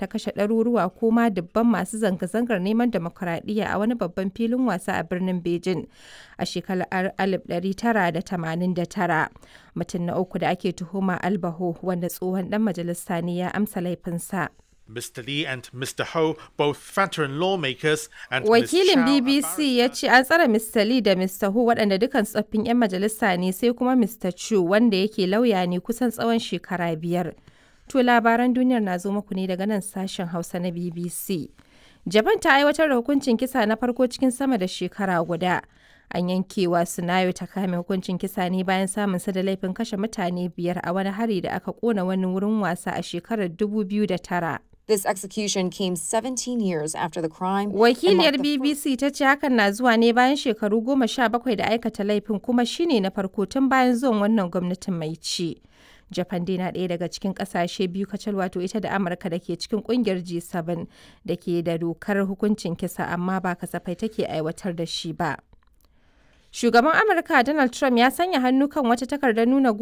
ta kashe ɗaruruwa ko ma dubban masu zanga-zangar neman demokuraɗiyya a wani babban filin wasa a birnin Beijing a shekarar 1989. Mutum na uku da ake tuhuma Albaho wanda tsohon ɗan majalisa ne ya amsa laifinsa. Mr. Lee and Mr. Ho, both veteran lawmakers, and Wakilin Ms. Chow, a BBC ya ce an tsare Mr. Lee da Mr. Hu waɗanda dukan tsoffin 'yan majalisa ne sai kuma Mr. Chu wanda yake lauya ne kusan tsawon shekara biyar. To labaran duniyar na zo muku ne daga nan sashen Hausa na BBC. Japan ta aiwatar da hukuncin kisa na farko cikin sama da shekara guda. An yankewa Sunayo ta kame hukuncin kisa ne bayan samun sa da laifin kashe mutane biyar a wani hari da aka kona wani wurin wasa a shekarar 2009. This execution came 17 years after the crime. and Wakiliyar marked the fir- BBC ta ce hakan na zuwa ne bayan shekaru goma sha bakwai da aikata laifin kuma shine na farko tun bayan zuwan wannan gwamnatin mai ci. Japan dai na ɗaya daga cikin ƙasashe biyu kacal wato ita da Amurka da ke cikin ƙungiyar G7 da ke da dokar hukuncin kisa amma ba kasafai take aiwatar da shi ba. Shugaban Amurka Donald Trump ya sanya hannu kan wata takardar nuna